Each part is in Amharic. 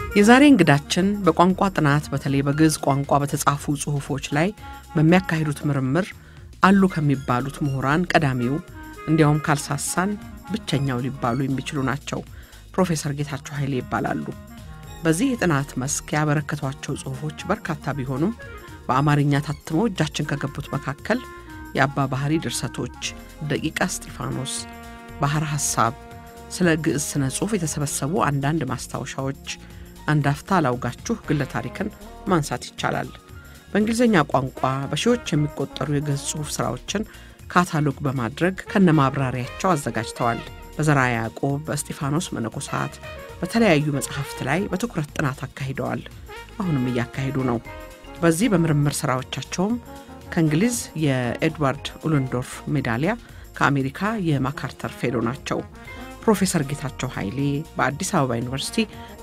የዛሬ እንግዳችን በቋንቋ ጥናት በተለይ በግዕዝ ቋንቋ በተጻፉ ጽሑፎች ላይ በሚያካሂዱት ምርምር አሉ ከሚባሉት ምሁራን ቀዳሚው እንዲያውም ካልሳሳን ብቸኛው ሊባሉ የሚችሉ ናቸው። ፕሮፌሰር ጌታቸው ኃይሌ ይባላሉ። በዚህ የጥናት መስክ ያበረከቷቸው ጽሑፎች በርካታ ቢሆኑም በአማርኛ ታትመው እጃችን ከገቡት መካከል የአባ ባህሪ ድርሰቶች፣ ደቂቃ እስጢፋኖስ፣ ባህር ሐሳብ፣ ስለ ግዕዝ ስነ ጽሑፍ የተሰበሰቡ አንዳንድ ማስታወሻዎች፣ አንድ አፍታ ላውጋችሁ ግለ ታሪክን ማንሳት ይቻላል። በእንግሊዝኛ ቋንቋ በሺዎች የሚቆጠሩ የግዕዝ ጽሑፍ ሥራዎችን ካታሎግ በማድረግ ከነ ማብራሪያቸው አዘጋጅተዋል። በዘርዓ ያዕቆብ፣ በእስጢፋኖስ መነኮሳት፣ በተለያዩ መጽሐፍት ላይ በትኩረት ጥናት አካሂደዋል። አሁንም እያካሄዱ ነው። በዚህ በምርምር ሥራዎቻቸውም ከእንግሊዝ የኤድዋርድ ኡለንዶርፍ ሜዳሊያ ከአሜሪካ የማካርተር ፌሎ ናቸው። ፕሮፌሰር ጌታቸው ኃይሌ በአዲስ አበባ ዩኒቨርሲቲ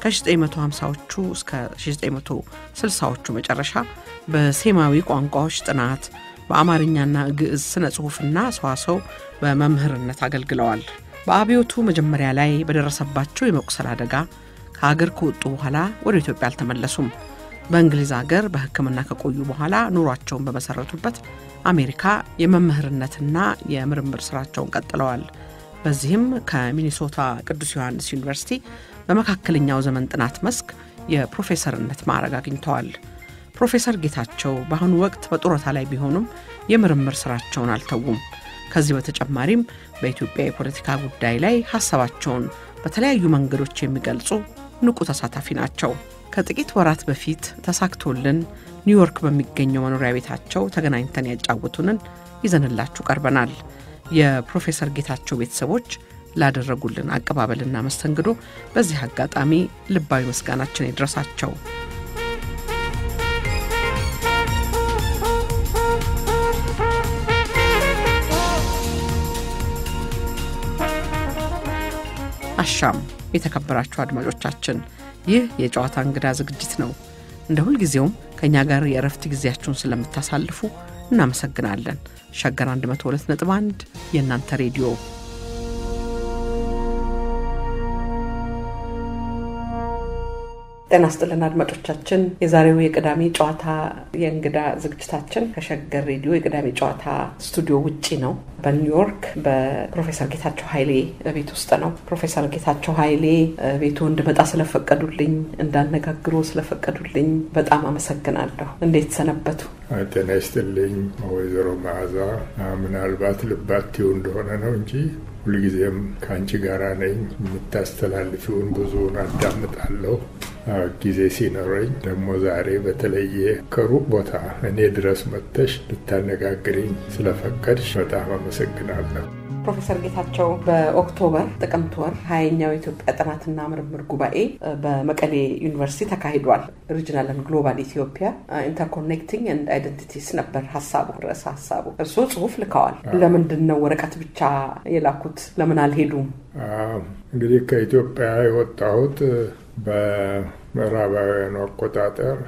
ከ1950ዎቹ እስከ 1960ዎቹ መጨረሻ በሴማዊ ቋንቋዎች ጥናት በአማርኛና ግዕዝ ስነ ጽሑፍና ሰዋሰው በመምህርነት አገልግለዋል። በአብዮቱ መጀመሪያ ላይ በደረሰባቸው የመቁሰል አደጋ ከሀገር ከወጡ በኋላ ወደ ኢትዮጵያ አልተመለሱም። በእንግሊዝ ሀገር በሕክምና ከቆዩ በኋላ ኑሯቸውን በመሰረቱበት አሜሪካ የመምህርነትና የምርምር ስራቸውን ቀጥለዋል። በዚህም ከሚኒሶታ ቅዱስ ዮሐንስ ዩኒቨርሲቲ በመካከለኛው ዘመን ጥናት መስክ የፕሮፌሰርነት ማዕረግ አግኝተዋል። ፕሮፌሰር ጌታቸው በአሁኑ ወቅት በጡረታ ላይ ቢሆኑም የምርምር ስራቸውን አልተዉም። ከዚህ በተጨማሪም በኢትዮጵያ የፖለቲካ ጉዳይ ላይ ሀሳባቸውን በተለያዩ መንገዶች የሚገልጹ ንቁ ተሳታፊ ናቸው። ከጥቂት ወራት በፊት ተሳክቶልን ኒውዮርክ በሚገኘው መኖሪያ ቤታቸው ተገናኝተን ያጫወቱንን ይዘንላችሁ ቀርበናል። የፕሮፌሰር ጌታቸው ቤተሰቦች ላደረጉልን አቀባበልና መስተንግዶ በዚህ አጋጣሚ ልባዊ ምስጋናችን ይድረሳቸው። አሻም የተከበራችሁ አድማጮቻችን፣ ይህ የጨዋታ እንግዳ ዝግጅት ነው። እንደ ሁልጊዜውም ከእኛ ጋር የእረፍት ጊዜያችሁን ስለምታሳልፉ እናመሰግናለን። ሸገር 102.1 የእናንተ ሬዲዮ ጤና ስጥልን አድማጮቻችን። የዛሬው የቅዳሜ ጨዋታ የእንግዳ ዝግጅታችን ከሸገር ሬዲዮ የቅዳሜ ጨዋታ ስቱዲዮ ውጪ ነው። በኒውዮርክ በፕሮፌሰር ጌታቸው ኃይሌ ቤት ውስጥ ነው። ፕሮፌሰር ጌታቸው ኃይሌ ቤቱ እንድመጣ ስለፈቀዱልኝ፣ እንዳነጋግሮ ስለፈቀዱልኝ በጣም አመሰግናለሁ። እንዴት ሰነበቱ? ጤና ይስጥልኝ ወይዘሮ መዓዛ። ምናልባት ልባትው እንደሆነ ነው እንጂ ሁልጊዜም ከአንቺ ጋራ ነኝ። የምታስተላልፊውን ብዙውን አዳምጣለሁ ጊዜ ሲኖረኝ። ደግሞ ዛሬ በተለየ ከሩቅ ቦታ እኔ ድረስ መጥተሽ ልታነጋግሪኝ ስለፈቀድሽ በጣም አመሰግናለሁ። ፕሮፌሰር ጌታቸው በኦክቶበር ጥቅምት ወር ሀያኛው የኢትዮጵያ ጥናትና ምርምር ጉባኤ በመቀሌ ዩኒቨርሲቲ ተካሂዷል። ሪጅናል ኤንድ ግሎባል ኢትዮጵያ ኢንተርኮኔክቲንግ ኤንድ አይደንቲቲስ ነበር ሀሳቡ፣ ርዕሰ ሀሳቡ። እርስዎ ጽሁፍ ልከዋል። ለምንድን ነው ወረቀት ብቻ የላኩት? ለምን አልሄዱም? እንግዲህ ከኢትዮጵያ የወጣሁት በምዕራባውያኑ አቆጣጠር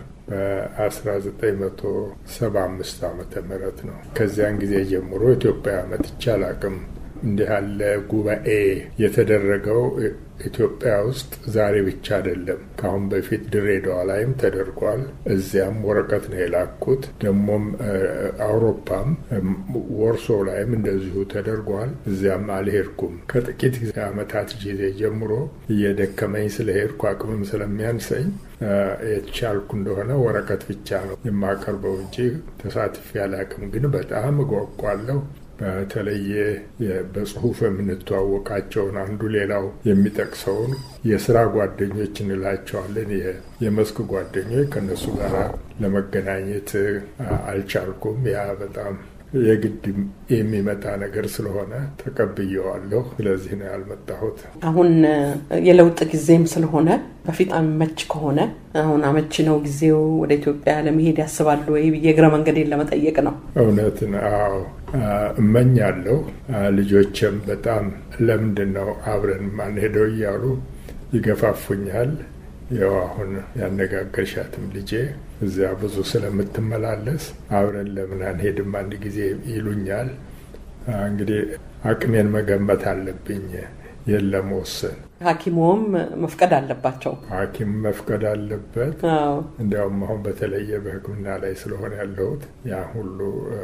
በ1975 ዓመተ ምህረት ነው። ከዚያን ጊዜ ጀምሮ ኢትዮጵያ መጥቼ አላቅም። እንዲህ ያለ ጉባኤ የተደረገው ኢትዮጵያ ውስጥ ዛሬ ብቻ አይደለም። ከአሁን በፊት ድሬዳዋ ላይም ተደርጓል። እዚያም ወረቀት ነው የላኩት። ደግሞም አውሮፓም ወርሶ ላይም እንደዚሁ ተደርጓል። እዚያም አልሄድኩም። ከጥቂት ዓመታት ጊዜ ጀምሮ እየደከመኝ ስለሄድኩ አቅምም ስለሚያንሰኝ የተቻልኩ እንደሆነ ወረቀት ብቻ ነው የማቀርበው እንጂ ተሳትፌ አላቅም። ግን በጣም እጓጓለሁ። በተለየ በጽሁፍ የምንተዋወቃቸውን አንዱ ሌላው የሚጠቅሰውን የስራ ጓደኞች እንላቸዋለን። የመስክ ጓደኞች ከነሱ ጋር ለመገናኘት አልቻልኩም። ያ በጣም የግድ የሚመጣ ነገር ስለሆነ ተቀብየዋለሁ። ስለዚህ ነው ያልመጣሁት። አሁን የለውጥ ጊዜም ስለሆነ በፊት አመች ከሆነ አሁን አመቺ ነው ጊዜው ወደ ኢትዮጵያ ለመሄድ ያስባሉ ወይ ብዬ እግረ መንገዴን ለመጠየቅ ነው። እውነት ነው። እመኛለሁ። ልጆችም በጣም ለምንድን ነው አብረን ማንሄደው እያሉ ይገፋፉኛል። ያው አሁን ያነጋገርሻትም ልጄ እዚያ ብዙ ስለምትመላለስ አብረን ለምን አንሄድም አንድ ጊዜ ይሉኛል። እንግዲህ አቅሜን መገመት አለብኝ። የለም ወስን ሐኪሞም መፍቀድ አለባቸው። ሐኪም መፍቀድ አለበት። እንዲያውም አሁን በተለየ በሕክምና ላይ ስለሆነ ያለሁት ያ ሁሉ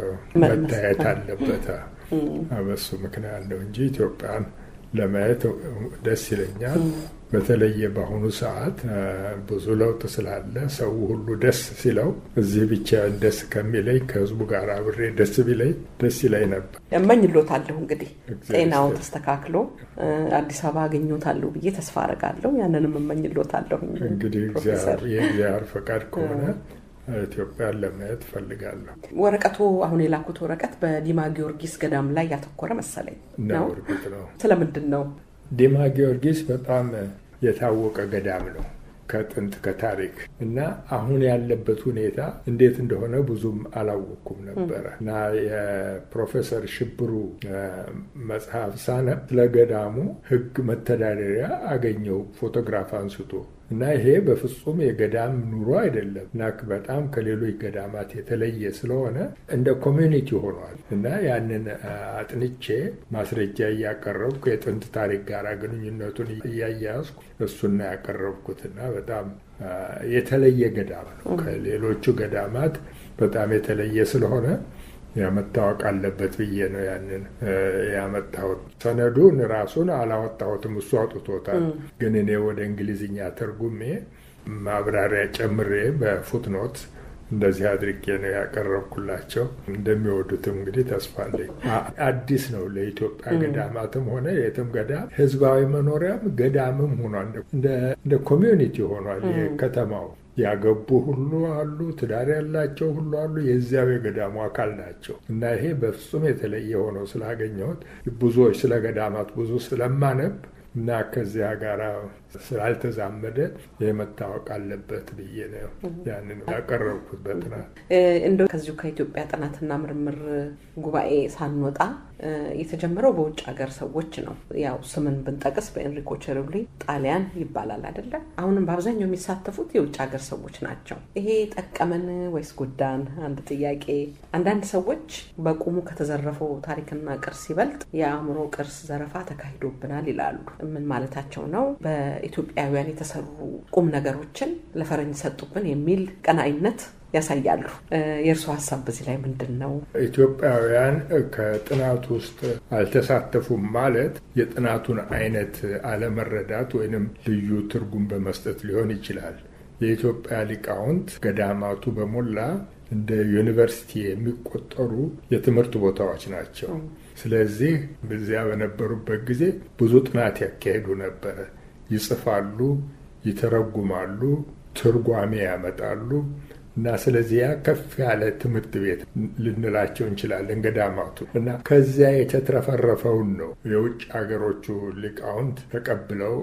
መታየት አለበት። በሱ ምክንያት ነው እንጂ ኢትዮጵያን ለማየት ደስ ይለኛል። በተለየ በአሁኑ ሰዓት ብዙ ለውጥ ስላለ ሰው ሁሉ ደስ ሲለው እዚህ ብቻ ደስ ከሚለኝ ከህዝቡ ጋር አብሬ ደስ ቢለኝ ደስ ይለኝ ነበር። እመኝሎታለሁ እንግዲህ ጤናው ተስተካክሎ አዲስ አበባ አገኘታለሁ ብዬ ተስፋ አረጋለሁ። ያንንም እመኝሎታለሁ። እንግዲህ የእግዚአብሔር ፈቃድ ከሆነ ኢትዮጵያን ለማየት ፈልጋለሁ። ወረቀቱ አሁን የላኩት ወረቀት በዲማ ጊዮርጊስ ገዳም ላይ ያተኮረ መሰለኝ ነው። እርግጥ ነው። ስለምንድን ነው? ዲማ ጊዮርጊስ በጣም የታወቀ ገዳም ነው ከጥንት ከታሪክ እና አሁን ያለበት ሁኔታ እንዴት እንደሆነ ብዙም አላወቅኩም ነበረ እና የፕሮፌሰር ሽብሩ መጽሐፍ ሳነብ ስለ ገዳሙ ሕግ መተዳደሪያ አገኘው ፎቶግራፍ አንስቶ እና ይሄ በፍጹም የገዳም ኑሮ አይደለም እና በጣም ከሌሎች ገዳማት የተለየ ስለሆነ እንደ ኮሚዩኒቲ ሆኗል እና ያንን አጥንቼ ማስረጃ እያቀረብኩ የጥንት ታሪክ ጋር ግንኙነቱን እያያዝኩ እሱና ያቀረብኩት እና በጣም የተለየ ገዳም ነው። ከሌሎቹ ገዳማት በጣም የተለየ ስለሆነ መታወቅ አለበት ብዬ ነው ያንን ያመጣሁት። ሰነዱን ራሱን አላወጣሁትም፣ እሱ አውጥቶታል። ግን እኔ ወደ እንግሊዝኛ ተርጉሜ ማብራሪያ ጨምሬ በፉትኖት እንደዚህ አድርጌ ነው ያቀረብኩላቸው። እንደሚወዱትም እንግዲህ ተስፋ አለኝ። አዲስ ነው ለኢትዮጵያ ገዳማትም ሆነ የትም ገዳም ህዝባዊ መኖሪያም ገዳምም ሆኗል። እንደ ኮሚዩኒቲ ሆኗል የከተማው ያገቡ ሁሉ አሉ፣ ትዳር ያላቸው ሁሉ አሉ። የዚያው የገዳሙ አካል ናቸው እና ይሄ በፍጹም የተለየ ሆነው ስላገኘሁት ብዙዎች ስለ ገዳማት ብዙ ስለማነብ እና ከዚያ ጋር ስላልተዛመደ ይህ መታወቅ አለበት ብዬ ነው ያንን ያቀረብኩት በጥናት እንደው ከዚሁ ከኢትዮጵያ ጥናትና ምርምር ጉባኤ ሳንወጣ የተጀመረው በውጭ ሀገር ሰዎች ነው። ያው ስምን ብንጠቅስ በኤንሪኮ ቸርብሊ ጣሊያን ይባላል አይደለ? አሁንም በአብዛኛው የሚሳተፉት የውጭ ሀገር ሰዎች ናቸው። ይሄ ጠቀመን ወይስ ጎዳን? አንድ ጥያቄ። አንዳንድ ሰዎች በቁሙ ከተዘረፈው ታሪክና ቅርስ ይበልጥ የአእምሮ ቅርስ ዘረፋ ተካሂዶብናል ይላሉ። ምን ማለታቸው ነው? በኢትዮጵያውያን የተሰሩ ቁም ነገሮችን ለፈረንጅ ሰጡብን የሚል ቀናኢነት ያሳያሉ። የእርስዎ ሀሳብ በዚህ ላይ ምንድን ነው? ኢትዮጵያውያን ከጥናቱ ውስጥ አልተሳተፉም ማለት የጥናቱን አይነት አለመረዳት ወይንም ልዩ ትርጉም በመስጠት ሊሆን ይችላል። የኢትዮጵያ ሊቃውንት ገዳማቱ በሞላ እንደ ዩኒቨርሲቲ የሚቆጠሩ የትምህርት ቦታዎች ናቸው። ስለዚህ በዚያ በነበሩበት ጊዜ ብዙ ጥናት ያካሄዱ ነበረ። ይጽፋሉ፣ ይተረጉማሉ፣ ትርጓሜ ያመጣሉ እና ስለዚህ ያ ከፍ ያለ ትምህርት ቤት ልንላቸው እንችላለን ገዳማቱ እና ከዚያ የተትረፈረፈውን ነው የውጭ ሀገሮቹ ሊቃውንት ተቀብለው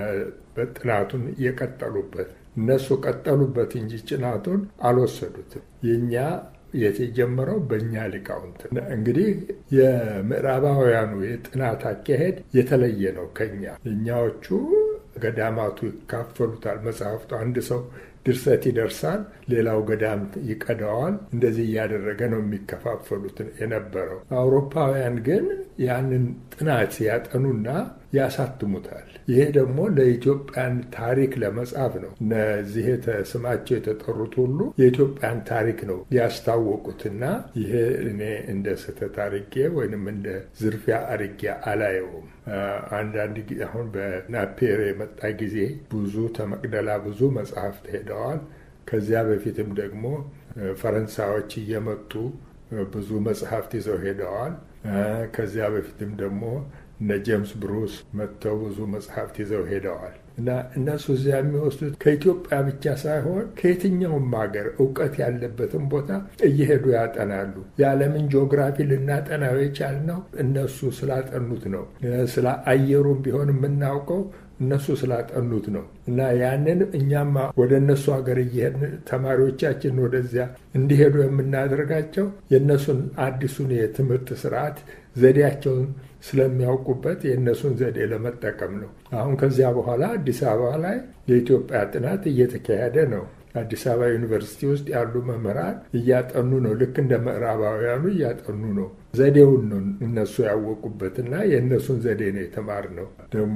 ጥናቱን የቀጠሉበት። እነሱ ቀጠሉበት እንጂ ጥናቱን አልወሰዱትም። የእኛ የተጀመረው በእኛ ሊቃውንት። እንግዲህ የምዕራባውያኑ የጥናት አካሄድ የተለየ ነው ከኛ። እኛዎቹ ገዳማቱ ይካፈሉታል። መጽሐፍቱ አንድ ሰው ድርሰት ይደርሳል፣ ሌላው ገዳም ይቀዳዋል። እንደዚህ እያደረገ ነው የሚከፋፈሉት የነበረው። አውሮፓውያን ግን ያንን ጥናት ያጠኑና ያሳትሙታል። ይሄ ደግሞ ለኢትዮጵያን ታሪክ ለመጻፍ ነው። እነዚህ ስማቸው የተጠሩት ሁሉ የኢትዮጵያን ታሪክ ነው ያስታወቁትና ይሄ እኔ እንደ ስህተት አርጌ ወይንም እንደ ዝርፊያ አርጌ አላየውም። አንዳንድ ጊዜ አሁን በናፔር የመጣ ጊዜ ብዙ ተመቅደላ ብዙ መጽሐፍት ሄደዋል። ከዚያ በፊትም ደግሞ ፈረንሳዮች እየመጡ ብዙ መጽሐፍት ይዘው ሄደዋል። ከዚያ በፊትም ደግሞ እነ ጄምስ ብሩስ መጥተው ብዙ መጽሐፍት ይዘው ሄደዋል እና እነሱ እዚያ የሚወስዱት ከኢትዮጵያ ብቻ ሳይሆን ከየትኛውም ሀገር እውቀት ያለበትን ቦታ እየሄዱ ያጠናሉ። የዓለምን ጂኦግራፊ ልናጠናው የቻልነው እነሱ ስላጠኑት ነው። ስለ አየሩም ቢሆን የምናውቀው እነሱ ስላጠኑት ነው እና ያንን እኛማ ወደ እነሱ ሀገር እየሄድን ተማሪዎቻችን ወደዚያ እንዲሄዱ የምናደርጋቸው የእነሱን አዲሱን የትምህርት ስርዓት ዘዴያቸውን ስለሚያውቁበት የእነሱን ዘዴ ለመጠቀም ነው። አሁን ከዚያ በኋላ አዲስ አበባ ላይ የኢትዮጵያ ጥናት እየተካሄደ ነው። አዲስ አበባ ዩኒቨርሲቲ ውስጥ ያሉ መምህራን እያጠኑ ነው። ልክ እንደ ምዕራባውያኑ እያጠኑ ነው። ዘዴውን ነው እነሱ ያወቁበትና የእነሱን ዘዴ ነው የተማርነው። ደግሞ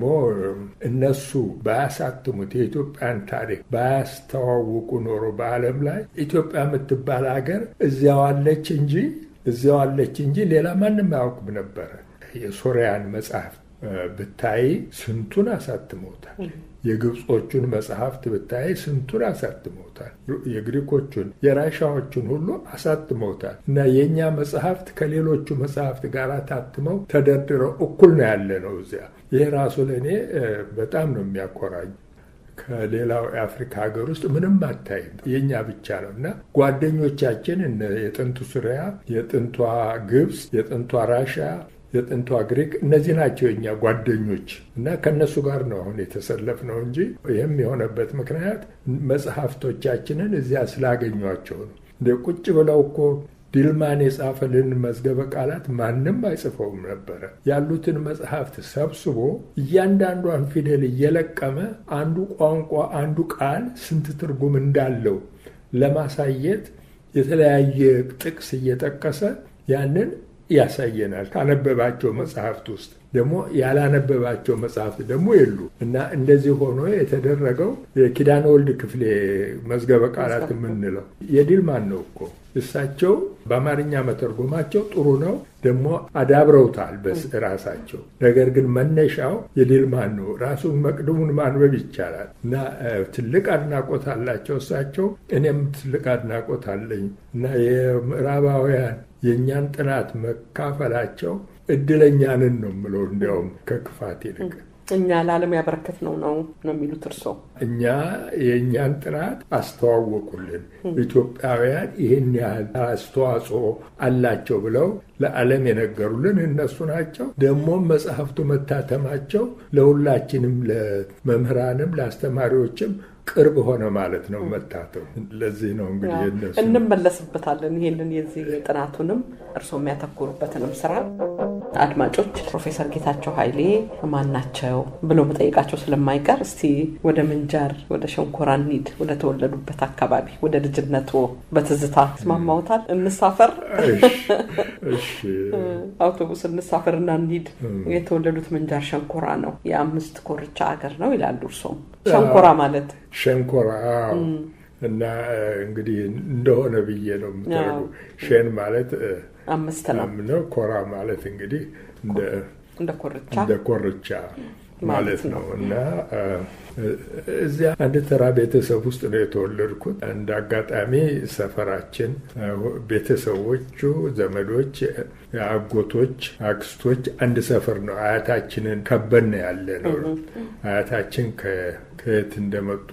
እነሱ ባያሳትሙት የኢትዮጵያን ታሪክ ባያስተዋውቁ ኖሮ በዓለም ላይ ኢትዮጵያ የምትባል ሀገር እዚያው አለች እንጂ እዚያው አለች እንጂ ሌላ ማንም አያውቅም ነበረ። የሶሪያን መጽሐፍ ብታይ ስንቱን አሳትመውታል። የግብጾቹን መጽሐፍት ብታይ ስንቱን አሳትመውታል። የግሪኮቹን፣ የራሻዎቹን ሁሉ አሳትመውታል። እና የእኛ መጽሐፍት ከሌሎቹ መጽሐፍት ጋር ታትመው ተደርድረው እኩል ነው ያለ ነው እዚያ። ይህ ራሱ ለእኔ በጣም ነው የሚያኮራኝ። ከሌላው የአፍሪካ ሀገር ውስጥ ምንም አታይም፣ የእኛ ብቻ ነው እና ጓደኞቻችን የጥንቱ ሱሪያ፣ የጥንቷ ግብፅ፣ የጥንቷ ራሻ የጥንቷ ግሪክ እነዚህ ናቸው የኛ ጓደኞች እና ከእነሱ ጋር ነው አሁን የተሰለፍ ነው እንጂ ይህም የሆነበት ምክንያት መጽሐፍቶቻችንን እዚያ ስላገኟቸው ነው። እንደ ቁጭ ብለው እኮ ዲልማን የጻፈልን መዝገበ ቃላት ማንም አይጽፈውም ነበረ። ያሉትን መጽሐፍት ሰብስቦ እያንዳንዷን ፊደል እየለቀመ አንዱ ቋንቋ አንዱ ቃል ስንት ትርጉም እንዳለው ለማሳየት የተለያየ ጥቅስ እየጠቀሰ ያንን ያሳየናል። ካነበባቸው መጽሐፍት ውስጥ ደግሞ ያላነበባቸው መጽሐፍት ደግሞ የሉ እና እንደዚህ ሆኖ የተደረገው የኪዳነ ወልድ ክፍሌ መዝገበ ቃላት የምንለው የዲልማን ነው እኮ እሳቸው በአማርኛ መተርጎማቸው ጥሩ ነው፣ ደግሞ አዳብረውታል በራሳቸው። ነገር ግን መነሻው የዲልማን ነው። ራሱን መቅድሙን ማንበብ ይቻላል እና ትልቅ አድናቆት አላቸው እሳቸው። እኔም ትልቅ አድናቆት አለኝ እና የምዕራባውያን የእኛን ጥናት መካፈላቸው እድለኛንን ነው የምለው እንዲያውም ከክፋት ይልቅ እኛ ለዓለም ያበረከት ነው ነው ነው የሚሉት እርስዎ? እኛ የእኛን ጥናት አስተዋወቁልን። ኢትዮጵያውያን ይህን ያህል አስተዋጽኦ አላቸው ብለው ለዓለም የነገሩልን እነሱ ናቸው። ደግሞም መጽሐፍቱ መታተማቸው ለሁላችንም ለመምህራንም ለአስተማሪዎችም ቅርብ ሆነ ማለት ነው መታተሙ። ለዚህ ነው እንግዲህ እነሱ እንመለስበታለን። ይህንን የዚህ ጥናቱንም እርስዎ የሚያተኩሩበትንም ስራ አድማጮች ፕሮፌሰር ጌታቸው ኃይሌ ማን ናቸው ብሎ መጠየቃቸው ስለማይቀር እስቲ ወደ ምንጃር ወደ ሸንኮራ እንሂድ። ወደ ተወለዱበት አካባቢ ወደ ልጅነቱ በትዝታ ስማማውታል። እንሳፈር፣ አውቶቡስ እንሳፈር እና እንሂድ። የተወለዱት ምንጃር ሸንኮራ ነው። የአምስት ኮርቻ ሀገር ነው ይላሉ እርሶም። ሸንኮራ ማለት ሸንኮራ እና እንግዲህ እንደሆነ ብዬ ነው የምታደርጉ ሼን ማለት አምስት ነው ነው። ኮራ ማለት እንግዲህ እንደ ኮርቻ እንደ ኮርቻ ማለት ነው እና እዚያ አንድ ተራ ቤተሰብ ውስጥ ነው የተወለድኩት። እንደ አጋጣሚ ሰፈራችን ቤተሰቦቹ፣ ዘመዶች፣ አጎቶች፣ አክስቶች አንድ ሰፈር ነው። አያታችንን ከበን ያለ ነው። አያታችን ከየት እንደመጡ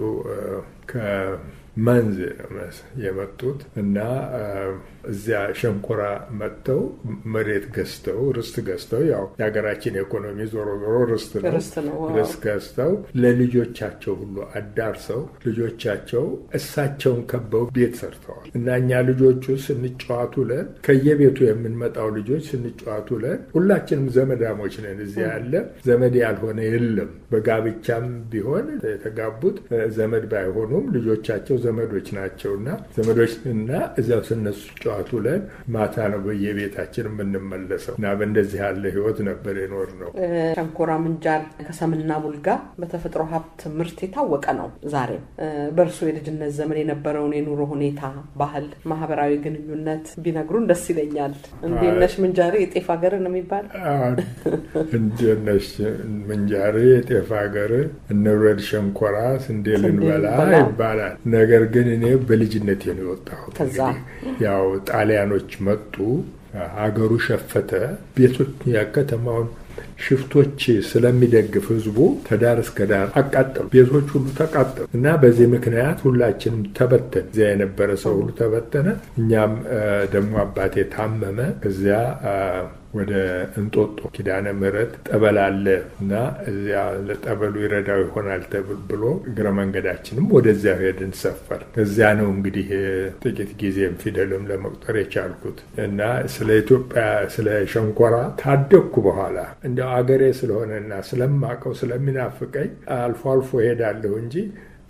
መንዝ የመጡት እና እዚያ ሸንኮራ መጥተው መሬት ገዝተው ርስት ገዝተው ያው የሀገራችን ኢኮኖሚ ዞሮ ዞሮ ርስት ነው። ርስት ገዝተው ለልጆቻቸው ሁሉ አዳርሰው ልጆቻቸው እሳቸውን ከበው ቤት ሰርተዋል እና እኛ ልጆቹ ስንጫዋቱ ለን ከየቤቱ የምንመጣው ልጆች ስንጫዋቱ ለን ሁላችንም ዘመዳሞች ነን። እዚያ ያለ ዘመድ ያልሆነ የለም። በጋብቻም ቢሆን የተጋቡት ዘመድ ባይሆኑም ልጆቻቸው ዘመዶች ናቸው እና ዘመዶች እና እዚያው ስነሱ ጨዋቱ ለን ማታ ነው በየቤታችን የምንመለሰው እና በእንደዚህ ያለ ህይወት ነበር የኖር ነው። ሸንኮራ ምንጃር ከሰምና ቡልጋ በተፈጥሮ ሀብት ምርት የታወቀ ነው። ዛሬም በእርሱ የልጅነት ዘመን የነበረውን የኑሮ ሁኔታ፣ ባህል፣ ማህበራዊ ግንኙነት ቢነግሩን ደስ ይለኛል። እንዴት ነሽ ምንጃሬ የጤፍ ሀገር ነው የሚባል እንዴት ነሽ ምንጃሬ የጤፍ ሀገር እንውረድ ሸንኮራ ስንዴ ልንበላ ይባላል። ነገር ግን እኔ በልጅነቴ ነው የወጣሁት። ያው ጣሊያኖች መጡ፣ ሀገሩ ሸፈተ፣ ቤቶች ከተማውን ሽፍቶች ስለሚደግፍ ህዝቡ ከዳር እስከ ዳር አቃጠሉ። ቤቶች ሁሉ ተቃጠሉ እና በዚህ ምክንያት ሁላችንም ተበተን። እዚያ የነበረ ሰው ሁሉ ተበተነ። እኛም ደግሞ አባቴ ታመመ። እዚያ ወደ እንጦጦ ኪዳነ ምሕረት ጠበል አለ እና እዚያ ለጠበሉ ይረዳው ይሆናል ብሎ እግረ መንገዳችንም ወደዚያ ሄድን ሰፈር። እዚያ ነው እንግዲህ ጥቂት ጊዜም ፊደልም ለመቁጠር የቻልኩት እና ስለ ኢትዮጵያ ስለ ሸንኮራ ካደግኩ በኋላ እንዲያው አገሬ ስለሆነና ስለማቀው ስለሚናፍቀኝ አልፎ አልፎ ሄዳለሁ እንጂ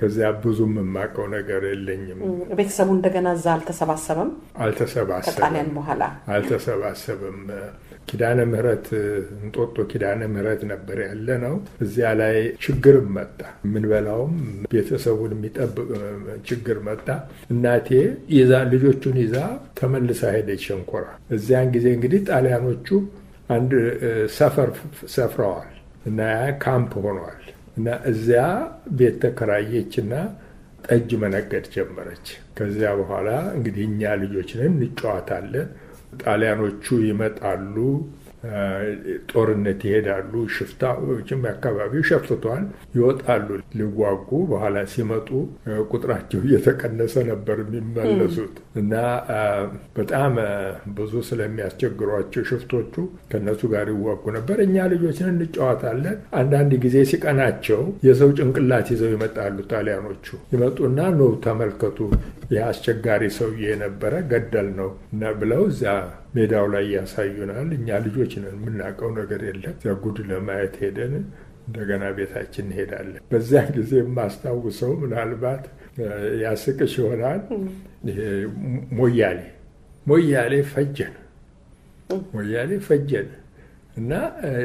ከዚያ ብዙም የማውቀው ነገር የለኝም። ቤተሰቡ እንደገና እዛ አልተሰባሰበም። አልተሰባሰበም ከጣሊያን በኋላ አልተሰባሰበም። ኪዳነ ምሕረት እንጦጦ ኪዳነ ምሕረት ነበር ያለ ነው። እዚያ ላይ ችግርም መጣ። የምንበላውም ቤተሰቡን የሚጠብቅ ችግር መጣ። እናቴ ይዛ ልጆቹን ይዛ ተመልሳ ሄደች ሸንኮራ። እዚያን ጊዜ እንግዲህ ጣሊያኖቹ አንድ ሰፈር ሰፍረዋል እና ካምፕ ሆኗል እና እዚያ ቤት ተከራየችና ጠጅ መነገድ ጀመረች። ከዚያ በኋላ እንግዲህ እኛ ልጆችንን እንጫዋታለን። ጣሊያኖቹ ይመጣሉ፣ ጦርነት ይሄዳሉ። ሽፍታዎችም አካባቢው ሸፍቷል፣ ይወጣሉ ሊዋጉ። በኋላ ሲመጡ ቁጥራቸው እየተቀነሰ ነበር የሚመለሱት እና በጣም ብዙ ስለሚያስቸግሯቸው ሽፍቶቹ ከነሱ ጋር ይዋጉ ነበር። እኛ ልጆችን እንጫወታለን። አንዳንድ ጊዜ ሲቀናቸው የሰው ጭንቅላት ይዘው ይመጣሉ። ጣሊያኖቹ ይመጡና ኖ ተመልከቱ፣ ይህ አስቸጋሪ ሰውዬ የነበረ ገደል ነው ብለው እዚያ ሜዳው ላይ ያሳዩናል። እኛ ልጆች ነን፣ የምናውቀው ነገር የለም። እዚያ ጉድ ለማየት ሄደን እንደገና ቤታችን እንሄዳለን። በዚያ ጊዜ የማስታውሰው ምናልባት ያስቅሽ ይሆናል። ሞያሌ ሞያሌ ፈጀን ሞያሌ ፈጀን እና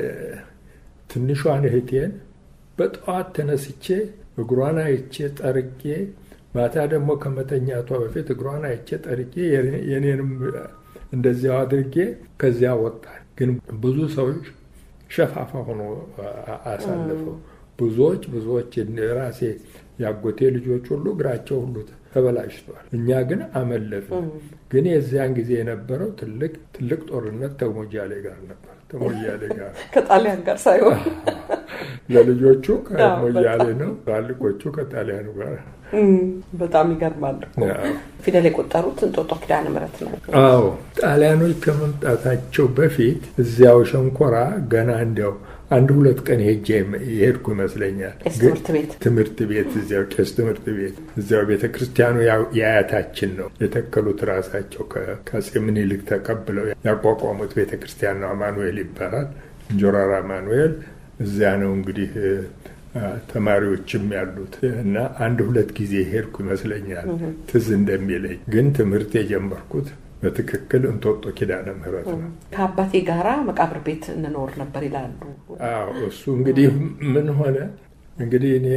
ትንሿን እህቴን በጠዋት ተነስቼ እግሯን አይቼ ጠርቄ ማታ ደግሞ ከመተኛቷ በፊት እግሯን አይቼ ጠርቄ የኔንም እንደዚያው አድርጌ ከዚያ ወጣል። ግን ብዙ ሰዎች ሸፋፋ ሆኖ አሳልፈው ብዙዎች ብዙዎች ራሴ ያጎቴ ልጆች ሁሉ እግራቸው ሁሉ ተበላሽቷል። እኛ ግን አመለጥን። ግን የዚያን ጊዜ የነበረው ትልቅ ትልቅ ጦርነት ተሞያሌ ጋር ነበር። ተሞያሌ ጋር ከጣሊያን ጋር ሳይሆን ለልጆቹ ከሞያሌ ነው፣ ትላልቆቹ ከጣሊያኑ ጋር በጣም ይገርማል። ፊደል የቆጠሩት እንጦጦ ኪዳነ ምሕረት ነው። አዎ ጣሊያኖች ከመምጣታቸው በፊት እዚያው ሸንኮራ ገና እንዲያው አንድ ሁለት ቀን ሄጄ የሄድኩ ይመስለኛል። ትምህርት ቤት ትምህርት ቤት እዚያው ቄስ ትምህርት ቤት እዚያው ቤተ ክርስቲያኑ የአያታችን ነው የተከሉት ራሳቸው ከአፄ ምኒልክ ተቀብለው ያቋቋሙት ቤተ ክርስቲያን ነው። አማኑኤል ይባላል። እንጆራራ አማኑኤል እዚያ ነው እንግዲህ ተማሪዎችም ያሉት እና አንድ ሁለት ጊዜ ሄድኩ ይመስለኛል ትዝ እንደሚለኝ። ግን ትምህርት የጀመርኩት በትክክል እንጦጦ ኪዳነ ምሕረት ነው። ከአባቴ ጋራ መቃብር ቤት እንኖር ነበር ይላሉ። አዎ እሱ እንግዲህ ምን ሆነ እንግዲህ እኔ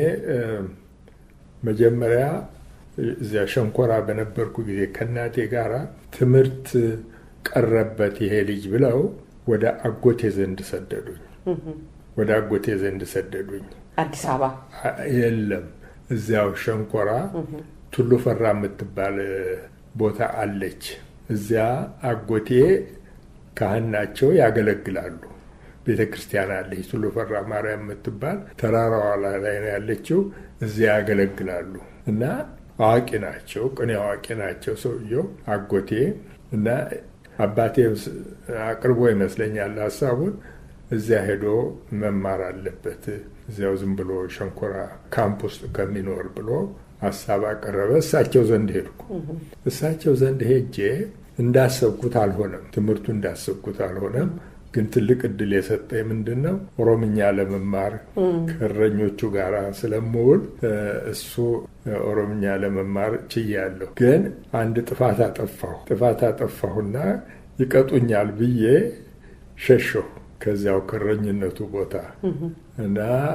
መጀመሪያ እዚያ ሸንኮራ በነበርኩ ጊዜ ከእናቴ ጋራ ትምህርት ቀረበት ይሄ ልጅ ብለው ወደ አጎቴ ዘንድ ሰደዱኝ። ወደ አጎቴ ዘንድ ሰደዱኝ። አዲስ አበባ የለም፣ እዚያው ሸንኮራ ቱሉ ፈራ የምትባል ቦታ አለች። እዚያ አጎቴ ካህን ናቸው፣ ያገለግላሉ። ቤተ ክርስቲያን አለች፣ ቱሉ ፈራ ማርያም የምትባል ተራራዋ ላይ ነው ያለችው። እዚያ ያገለግላሉ እና አዋቂ ናቸው፣ ቅኔ አዋቂ ናቸው ሰውየው አጎቴ እና አባቴ አቅርቦ ይመስለኛል ሀሳቡን እዚያ ሄዶ መማር አለበት እዚያው ዝም ብሎ ሸንኮራ ካምፕ ውስጥ ከሚኖር ብሎ ሀሳብ አቀረበ። እሳቸው ዘንድ ሄድኩ። እሳቸው ዘንድ ሄጄ እንዳሰብኩት አልሆነም። ትምህርቱ እንዳሰብኩት አልሆነም። ግን ትልቅ እድል የሰጠኝ ምንድን ነው ኦሮምኛ ለመማር ከእረኞቹ ጋር ስለምውል እሱ ኦሮምኛ ለመማር ችያለሁ። ግን አንድ ጥፋት አጠፋሁ። ጥፋት አጠፋሁና ይቀጡኛል ብዬ ሸሸሁ ከዚያው ከእረኝነቱ ቦታ እና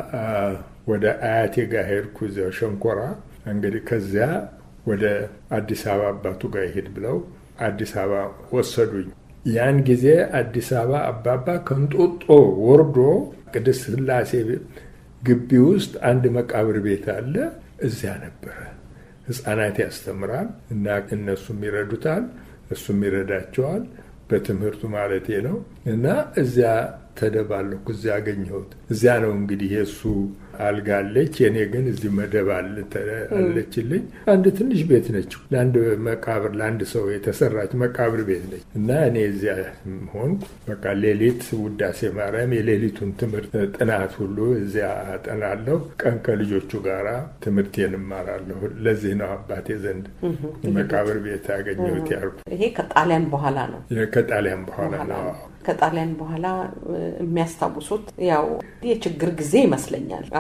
ወደ አያቴ ጋር ሄድኩ። እዚያው ሸንኮራ እንግዲህ ከዚያ ወደ አዲስ አበባ አባቱ ጋር ይሄድ ብለው አዲስ አበባ ወሰዱኝ። ያን ጊዜ አዲስ አበባ አባባ ከንጦጦ ወርዶ ቅድስት ሥላሴ ግቢ ውስጥ አንድ መቃብር ቤት አለ። እዚያ ነበረ። ሕፃናት ያስተምራል እና እነሱም ይረዱታል፣ እሱም ይረዳቸዋል። በትምህርቱ ማለቴ ነው። እና እዚያ ተደባለኩ። እዚያ አገኘሁት። እዚያ ነው እንግዲህ የእሱ አልጋ አለች፣ የእኔ ግን እዚህ መደብ አለችልኝ። አንድ ትንሽ ቤት ነች፣ ለአንድ መቃብር ለአንድ ሰው የተሰራች መቃብር ቤት ነች። እና እኔ እዚያ ሆንኩ። በቃ ሌሊት ውዳሴ ማርያም የሌሊቱን ትምህርት ጥናት ሁሉ እዚያ አጠናለሁ። ቀን ከልጆቹ ጋር ትምህርቴን እማራለሁ። ለዚህ ነው አባቴ ዘንድ መቃብር ቤት ያገኘሁት ያልኩ። ይሄ ከጣሊያን በኋላ ነው። ከጣሊያን በኋላ ነው። ከጣሊያን በኋላ የሚያስታውሱት ያው የችግር ጊዜ ይመስለኛል።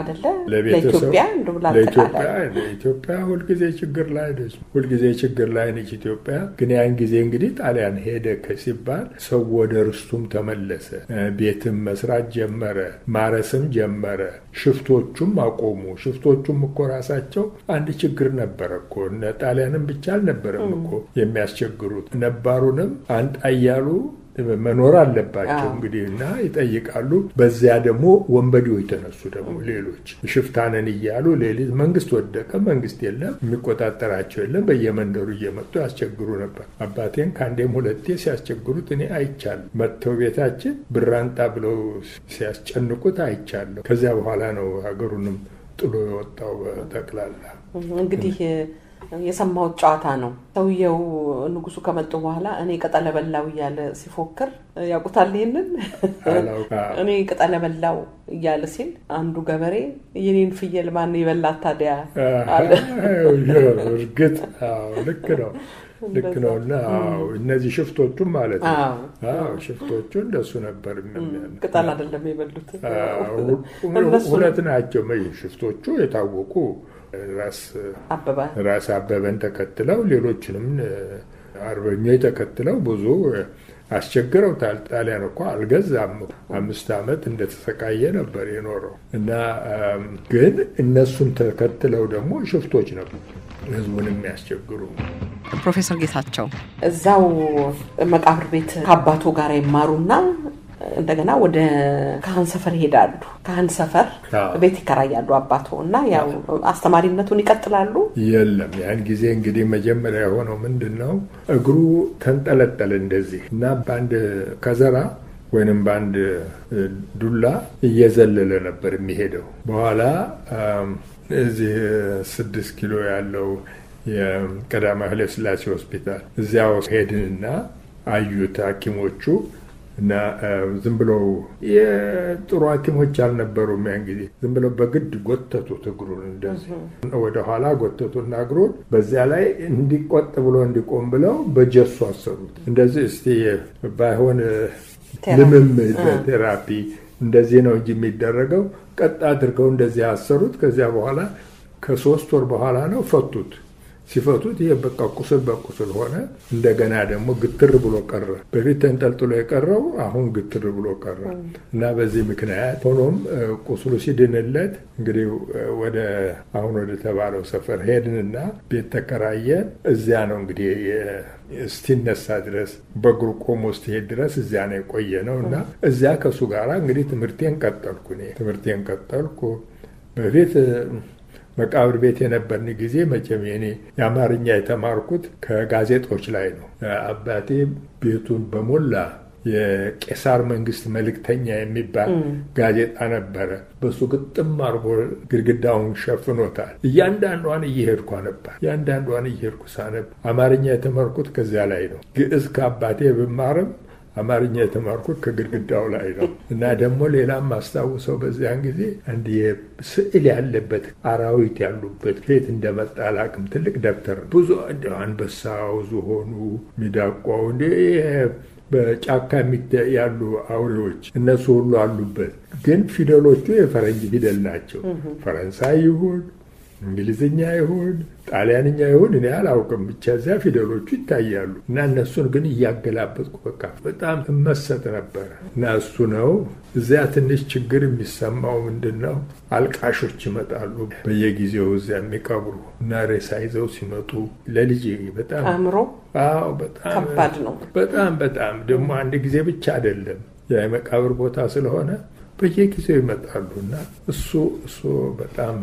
አደለ ለኢትዮጵያ እንደው ለኢትዮጵያ ለኢትዮጵያ ሁልጊዜ ችግር ላይ ነች። ሁልጊዜ ችግር ላይ ነች ኢትዮጵያ። ግን ያን ጊዜ እንግዲህ ጣሊያን ሄደ ሲባል ሰው ወደ ርስቱም ተመለሰ። ቤትም መስራት ጀመረ፣ ማረስም ጀመረ። ሽፍቶቹም አቆሙ። ሽፍቶቹም እኮ ራሳቸው አንድ ችግር ነበረ እኮ እነ ጣሊያንም ብቻ አልነበረም እኮ የሚያስቸግሩት ነባሩንም አንጣ እያሉ መኖር አለባቸው እንግዲህ እና ይጠይቃሉ። በዚያ ደግሞ ወንበዴዎች ተነሱ። ደግሞ ሌሎች ሽፍታነን እያሉ ሌሊት መንግስት ወደቀ፣ መንግስት የለም፣ የሚቆጣጠራቸው የለም። በየመንደሩ እየመጡ ያስቸግሩ ነበር። አባቴን ከአንዴም ሁለቴ ሲያስቸግሩት እኔ አይቻለሁ። መጥተው ቤታችን ብራንጣ ብለው ሲያስጨንቁት አይቻለሁ። ከዚያ በኋላ ነው ሀገሩንም ጥሎ የወጣው በጠቅላላ እንግዲህ የሰማሁት ጨዋታ ነው። ሰውየው ንጉሱ ከመጡ በኋላ እኔ ቅጠለ በላው እያለ ሲፎክር ያውቁታል። ይሄንን እኔ ቅጠለ በላው እያለ ሲል አንዱ ገበሬ የኔን ፍየል ማን የበላት ታዲያ አለ። እርግጥ ልክ ነው ልክ ነው። እና እነዚህ ሽፍቶቹም ማለት ነው ሽፍቶቹ እንደሱ ነበር። ቅጠል አይደለም የበሉት ሁለት ናቸው። ሽፍቶቹ የታወቁ ራስ አበበን ተከትለው ሌሎችንም አርበኞች ተከትለው ብዙ አስቸግረውታል። ጣሊያን እኮ አልገዛም። አምስት ዓመት እንደተሰቃየ ነበር የኖረው እና ግን እነሱን ተከትለው ደግሞ ሽፍቶች ነበሩ ህዝቡን የሚያስቸግሩ። ፕሮፌሰር ጌታቸው እዛው መቃብር ቤት ከአባቱ ጋር ይማሩና እንደገና ወደ ካህን ሰፈር ይሄዳሉ። ካህን ሰፈር ቤት ይከራያሉ አባቶ እና ያው አስተማሪነቱን ይቀጥላሉ። የለም ያን ጊዜ እንግዲህ መጀመሪያ የሆነው ምንድን ነው እግሩ ተንጠለጠለ እንደዚህ እና በአንድ ከዘራ ወይንም በአንድ ዱላ እየዘለለ ነበር የሚሄደው። በኋላ እዚህ ስድስት ኪሎ ያለው የቀዳማዊ ኃይለ ሥላሴ ሆስፒታል እዚያው ሄድንና አዩት ሐኪሞቹ እና ዝም ብለው የጥሩ ሐኪሞች አልነበሩም። ያን ጊዜ ዝም ብለው በግድ ጎተቱት እግሩን እንደዚህ ወደ ኋላ ጎተቱና እግሩን በዚያ ላይ እንዲቆጥ ብሎ እንዲቆም ብለው በጀሱ አሰሩት። እንደዚህ እስቲ ባይሆን ልምምድ ቴራፒ እንደዚህ ነው እንጂ የሚደረገው ቀጥ አድርገው እንደዚህ አሰሩት። ከዚያ በኋላ ከሶስት ወር በኋላ ነው ፈቱት። ሲፈቱት ይሄ በቃ ቁስል በቁስል ሆነ። እንደገና ደግሞ ግትር ብሎ ቀረ። በፊት ተንጠልጥሎ የቀረው አሁን ግትር ብሎ ቀረ እና በዚህ ምክንያት ሆኖም ቁስሉ ሲድንለት እንግዲህ ወደ አሁን ወደ ተባለው ሰፈር ሄድንና ቤት ተከራየን። እዚያ ነው እንግዲህ እስቲነሳ ድረስ በእግሩ ቆሞ እስቲሄድ ድረስ እዚያ ነው የቆየ ነው እና እዚያ ከእሱ ጋር እንግዲህ ትምህርቴን ቀጠልኩ። እኔ ትምህርቴን ቀጠልኩ በፊት መቃብር ቤት የነበርን ጊዜ መቼም የኔ የአማርኛ የተማርኩት ከጋዜጦች ላይ ነው። አባቴ ቤቱን በሞላ የቄሳር መንግስት መልእክተኛ የሚባል ጋዜጣ ነበረ። በሱ ግጥም አርጎ ግድግዳውን ሸፍኖታል። እያንዳንዷን እየሄድኩ ነበር። እያንዳንዷን እየሄድኩ ሳነብ አማርኛ የተማርኩት ከዚያ ላይ ነው። ግዕዝ ከአባቴ ብማርም አማርኛ የተማርኩት ከግድግዳው ላይ ነው እና ደግሞ ሌላም አስታውሰው በዚያን ጊዜ አንድ ስዕል ያለበት አራዊት ያሉበት ከየት እንደመጣ አላውቅም። ትልቅ ደብተር ብዙ አንበሳው፣ ዝሆኑ፣ ሚዳቋው እንደ በጫካ ያሉ አውሬዎች እነሱ ሁሉ አሉበት። ግን ፊደሎቹ የፈረንጅ ፊደል ናቸው። ፈረንሳይ ይሁን እንግሊዝኛ ይሁን ጣሊያንኛ ይሁን እኔ አላውቅም። ብቻ እዚያ ፊደሎቹ ይታያሉ እና እነሱን ግን እያገላበጥኩ በቃ በጣም እመሰጥ ነበረ እና እሱ ነው እዚያ ትንሽ ችግር የሚሰማው ምንድን ነው፣ አልቃሾች ይመጣሉ በየጊዜው እዚያ የሚቀብሩ እና ሬሳ ይዘው ሲመጡ ለልጅ በጣም አእምሮ አዎ፣ በጣም ከባድ ነው። በጣም በጣም ደግሞ አንድ ጊዜ ብቻ አይደለም የመቃብር ቦታ ስለሆነ በየጊዜው ይመጣሉ እና እሱ እሱ በጣም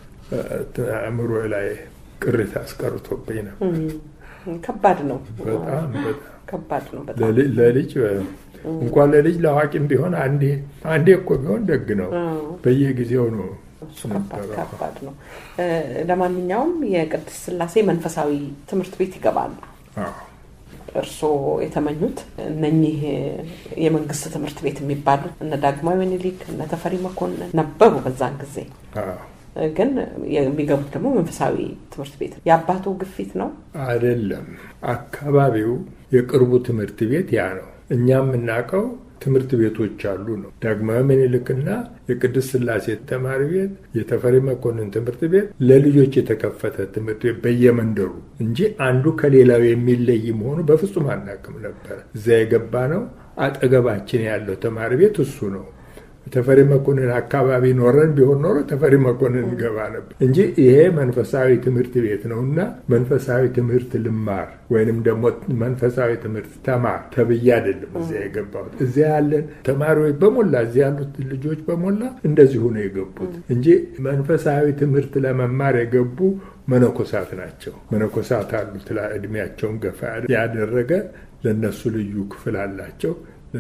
አእምሮ ላይ ቅሪት አስቀርቶብኝ ነው። ከባድ ነው። በጣም በጣም ከባድ ነው። በጣም ለልጅ እንኳን ለልጅ ለአዋቂም ቢሆን አንዴ አንዴ እኮ ቢሆን ደግ ነው። በየጊዜው ነው። ከባድ ነው። ለማንኛውም የቅድስት ሥላሴ መንፈሳዊ ትምህርት ቤት ይገባሉ። እርስዎ የተመኙት እነኚህ የመንግስት ትምህርት ቤት የሚባሉት እነ ዳግማዊ ምኒልክ እነ ተፈሪ መኮንን ነበሩ በዛን ጊዜ ግን የሚገቡት ደግሞ መንፈሳዊ ትምህርት ቤት ነው። የአባቱ ግፊት ነው አይደለም። አካባቢው የቅርቡ ትምህርት ቤት ያ ነው። እኛ የምናውቀው ትምህርት ቤቶች አሉ ነው። ዳግማዊ ምኒልክና የቅድስት ሥላሴ ተማሪ ቤት፣ የተፈሪ መኮንን ትምህርት ቤት ለልጆች የተከፈተ ትምህርት ቤት በየመንደሩ እንጂ አንዱ ከሌላው የሚለይ መሆኑ በፍጹም አናውቅም ነበር። እዚያ የገባ ነው። አጠገባችን ያለው ተማሪ ቤት እሱ ነው። ተፈሪ መኮንን አካባቢ ኖረን ቢሆን ኖሮ ተፈሪ መኮንን እንገባ ነበር እንጂ ይሄ መንፈሳዊ ትምህርት ቤት ነው እና መንፈሳዊ ትምህርት ልማር ወይንም ደግሞ መንፈሳዊ ትምህርት ተማር ተብዬ አይደለም እዚያ የገባሁት። እዚያ ያለን ተማሪዎች በሞላ እዚያ ያሉት ልጆች በሞላ እንደዚሁ ነው የገቡት እንጂ መንፈሳዊ ትምህርት ለመማር የገቡ መነኮሳት ናቸው። መነኮሳት አሉት እድሜያቸውን ገፋ ያደረገ ለእነሱ ልዩ ክፍል አላቸው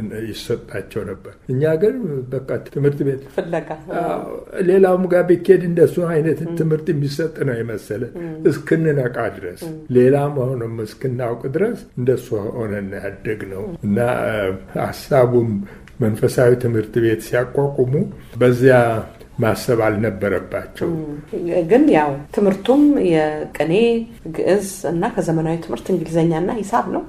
ይሰጣቸው ነበር። እኛ ግን በቃ ትምህርት ቤት ፍለጋ ሌላውም ጋር ቢኬድ እንደሱ አይነት ትምህርት የሚሰጥ ነው የመሰለ እስክንነቃ ድረስ ሌላ መሆኑም እስክናውቅ ድረስ እንደሱ ሆነን ያደግ ነው እና ሀሳቡም መንፈሳዊ ትምህርት ቤት ሲያቋቁሙ በዚያ ማሰብ አልነበረባቸው። ግን ያው ትምህርቱም የቅኔ ግዕዝ እና ከዘመናዊ ትምህርት እንግሊዝኛና ሂሳብ ነው።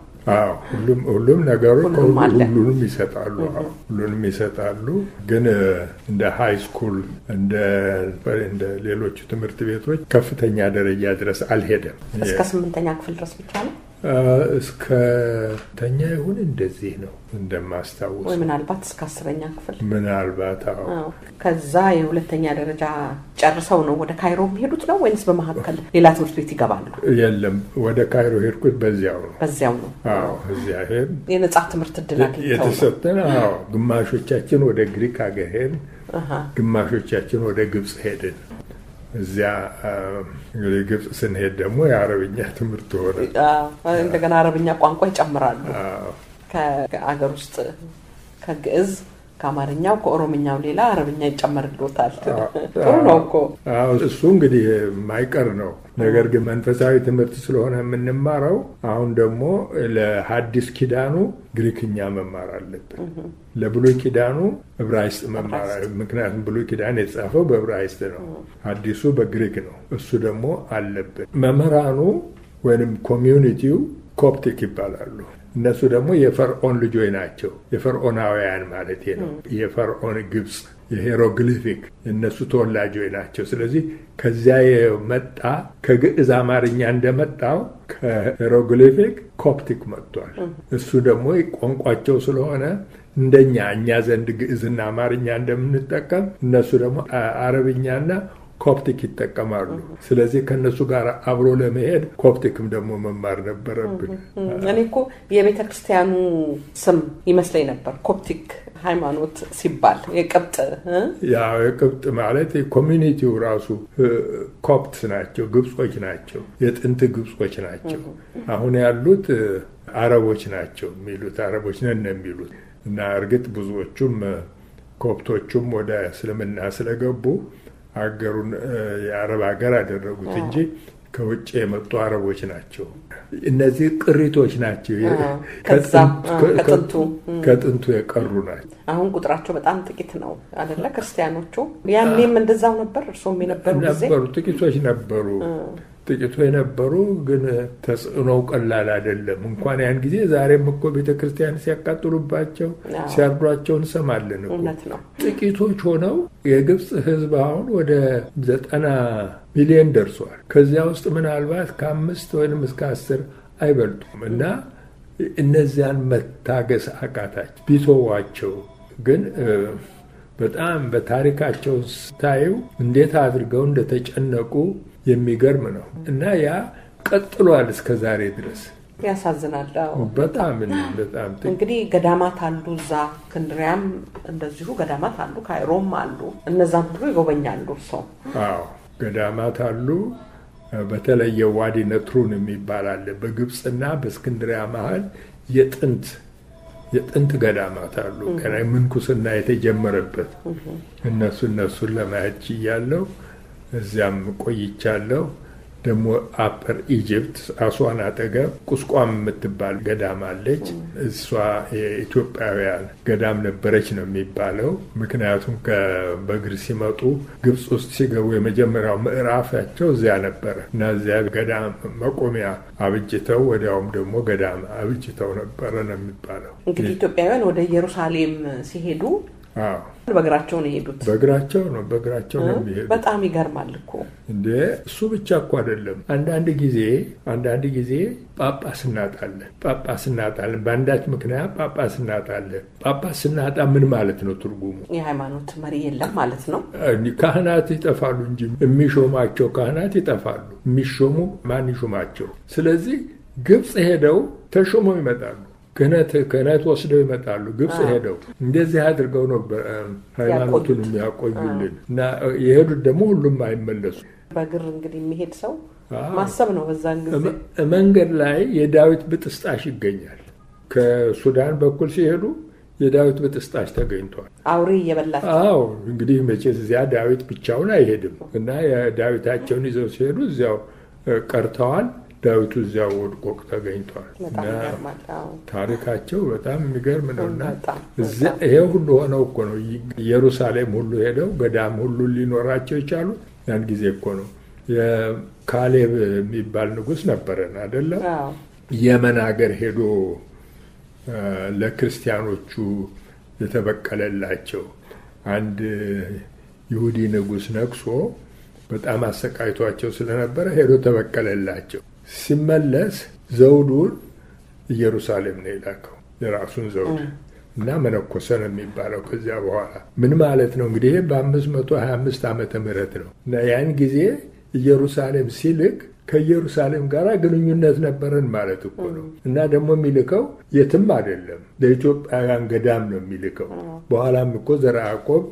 ሁሉም ነገሮች ሁሉም አለ። ሁሉንም ይሰጣሉ። አዎ፣ ሁሉንም ይሰጣሉ። ግን እንደ ሃይ ስኩል እንደ እንደ ሌሎቹ ትምህርት ቤቶች ከፍተኛ ደረጃ ድረስ አልሄደም። እስከ ስምንተኛ ክፍል ድረስ ብቻ ነው እስከ ተኛ ይሁን እንደዚህ ነው እንደማስታውስ ወይ ምናልባት እስከ አስረኛ ክፍል ምናልባት አዎ አዎ። ከዛ የሁለተኛ ደረጃ ጨርሰው ነው ወደ ካይሮ የሚሄዱት ነው ወይንስ በመካከል ሌላ ትምህርት ቤት ይገባሉ? የለም ወደ ካይሮ ሄድኩት በዚያው ነው በዚያው ነው አዎ እዚያ ሄድ የነጻ ትምህርት እድል አግኝተው ነው። የተሰጠን አዎ ግማሾቻችን ወደ ግሪክ ሀገር ሄድን አሃ። ግማሾቻችን ወደ ግብፅ ሄድን እዚያ አ፣ እንግዲህ ግብፅ ስንሄድ ደግሞ የአረብኛ ትምህርት ሆነ አዎ፣ እንደገና አረብኛ ቋንቋ ይጨምራሉ። አዎ። ከአገር ውስጥ ከግዕዝ ከአማርኛው ከኦሮምኛው ሌላ አረብኛ ይጨመርልዎታል። ጥሩ ነው እኮ አዎ እሱ እንግዲህ የማይቀር ነው። ነገር ግን መንፈሳዊ ትምህርት ስለሆነ የምንማረው አሁን ደግሞ ለሐዲስ ኪዳኑ ግሪክኛ መማር አለብን። ለብሉይ ኪዳኑ ዕብራይስጥ መማር ምክንያቱም ብሉይ ኪዳን የተጻፈው በዕብራይስጥ ነው፣ አዲሱ በግሪክ ነው። እሱ ደግሞ አለብን። መምህራኑ ወይንም ኮሚዩኒቲው ኮፕቲክ ይባላሉ። እነሱ ደግሞ የፈርዖን ልጆች ናቸው። የፈርዖናውያን ማለት ነው። የፈርዖን ግብፅ የሄሮግሊፊክ የእነሱ ተወላጆች ናቸው። ስለዚህ ከዚያ የመጣ ከግዕዝ አማርኛ እንደመጣው ከሄሮግሊፊክ ኮፕቲክ መጥቷል። እሱ ደግሞ ቋንቋቸው ስለሆነ እንደኛ እኛ ዘንድ ግዕዝና አማርኛ እንደምንጠቀም እነሱ ደግሞ አረብኛና ኮፕቲክ ይጠቀማሉ። ስለዚህ ከእነሱ ጋር አብሮ ለመሄድ ኮፕቲክም ደግሞ መማር ነበረብን። እኔ እኮ የቤተ ክርስቲያኑ ስም ይመስለኝ ነበር ኮፕቲክ ሃይማኖት ሲባል የቅብጥ እ? ያው የቅብጥ ማለት ኮሚኒቲው ራሱ ኮፕትስ ናቸው፣ ግብጾች ናቸው፣ የጥንት ግብጾች ናቸው። አሁን ያሉት አረቦች ናቸው የሚሉት አረቦች ነን ነው የሚሉት እና እርግጥ ብዙዎቹም ኮፕቶቹም ወደ እስልምና ስለገቡ አገሩን የአረብ ሀገር አደረጉት እንጂ ከውጭ የመጡ አረቦች ናቸው። እነዚህ ቅሪቶች ናቸው፣ ከዛም ከጥንቱ ከጥንቱ የቀሩ ናቸው። አሁን ቁጥራቸው በጣም ጥቂት ነው አደለ? ክርስቲያኖቹ ያኔም እንደዛው ነበር። እርሶም የነበሩ ጊዜ ነበሩ፣ ጥቂቶች ነበሩ። ጥቂቱ የነበሩ ግን ተጽዕኖው ቀላል አይደለም። እንኳን ያን ጊዜ ዛሬም እኮ ቤተ ክርስቲያን ሲያቃጥሉባቸው ሲያርዷቸው እንሰማለን እኮ። እውነት ነው። ጥቂቶች ሆነው የግብፅ ሕዝብ አሁን ወደ ዘጠና ሚሊዮን ደርሷል። ከዚያ ውስጥ ምናልባት ከአምስት ወይም እስከ አስር አይበልጡም እና እነዚያን መታገስ አቃታቸው። ቢተዋቸው ግን በጣም በታሪካቸው ስታዩ እንዴት አድርገው እንደተጨነቁ የሚገርም ነው እና ያ ቀጥሏል እስከ ዛሬ ድረስ። ያሳዝናል። አዎ። በጣም በጣም ጥቂት እንግዲህ ገዳማት አሉ እዛ እስክንድሪያም እንደዚሁ ገዳማት አሉ፣ ካይሮም አሉ። እነዛም ሁሉ ይጎበኛሉ ሰው አዎ ገዳማት አሉ። በተለይ የዋዲ ነትሩን የሚባል አለ በግብፅና በእስክንድሪያ መሀል የጥንት የጥንት ገዳማት አሉ። ገና ምንኩስና የተጀመረበት እነሱ እነሱን ለማየት ችያለሁ። እዚያም ቆይቻለሁ። ደግሞ አፐር ኢጅፕት አሷን አጠገብ ቁስቋም የምትባል ገዳም አለች። እሷ የኢትዮጵያውያን ገዳም ነበረች ነው የሚባለው። ምክንያቱም በእግር ሲመጡ ግብፅ ውስጥ ሲገቡ የመጀመሪያው ምዕራፋቸው እዚያ ነበረ እና እዚያ ገዳም መቆሚያ አብጅተው ወዲያውም ደግሞ ገዳም አብጅተው ነበረ ነው የሚባለው። እንግዲህ ኢትዮጵያውያን ወደ ኢየሩሳሌም ሲሄዱ በእግራቸው ነው የሄዱት። በእግራቸው ነው በእግራቸው ነው የሚሄዱት። በጣም ይገርማል እኮ እንዴ! እሱ ብቻ እኮ አይደለም። አንዳንድ ጊዜ አንዳንድ ጊዜ ጳጳስ እናጣለን፣ ጳጳስ እናጣለን። በአንዳች ምክንያት ጳጳስ እናጣለን። ጳጳስ ስናጣ ምን ማለት ነው ትርጉሙ? የሃይማኖት መሪ የለም ማለት ነው። ካህናት ይጠፋሉ እንጂ የሚሾማቸው ካህናት ይጠፋሉ። የሚሾሙ ማን ይሾማቸው? ስለዚህ ግብፅ ሄደው ተሾመው ይመጣሉ። ክህነት ክህነት ወስደው ይመጣሉ። ግብፅ ሄደው እንደዚህ አድርገው ነው ሃይማኖቱን የሚያቆዩልን እና የሄዱት ደግሞ ሁሉም አይመለሱ። በእግር እንግዲህ የሚሄድ ሰው ማሰብ ነው። በዛን ጊዜ መንገድ ላይ የዳዊት ብጥስጣሽ ይገኛል። ከሱዳን በኩል ሲሄዱ የዳዊት ብጥስጣሽ ተገኝቷል። አውሬ እየበላቸው አዎ እንግዲህ መቼስ እዚያ ዳዊት ብቻውን አይሄድም እና የዳዊታቸውን ይዘው ሲሄዱ እዚያው ቀርተዋል። ዳዊቱ እዚያው ወድቆ ተገኝቷል። ታሪካቸው በጣም የሚገርም ነው እና ይሄ ሁሉ ሆነው እኮ ነው ኢየሩሳሌም ሁሉ ሄደው ገዳም ሁሉ ሊኖራቸው የቻሉት ያን ጊዜ እኮ ነው። የካሌብ የሚባል ንጉሥ ነበረን አይደለም? የመን ሀገር ሄዶ ለክርስቲያኖቹ የተበቀለላቸው አንድ ይሁዲ ንጉሥ ነግሶ በጣም አሰቃይቷቸው ስለነበረ ሄዶ ተበቀለላቸው። ሲመለስ ዘውዱን ኢየሩሳሌም ነው የላከው የራሱን ዘውድ እና መነኮሰ ነው የሚባለው። ከዚያ በኋላ ምን ማለት ነው እንግዲህ በአምስት መቶ ሀያ አምስት ዓመተ ምህረት ነው እና ያን ጊዜ ኢየሩሳሌም ሲልክ ከኢየሩሳሌም ጋር ግንኙነት ነበረን ማለት እኮ ነው። እና ደግሞ የሚልከው የትም አይደለም ለኢትዮጵያውያን ገዳም ነው የሚልከው። በኋላም እኮ ዘርዓ ያዕቆብ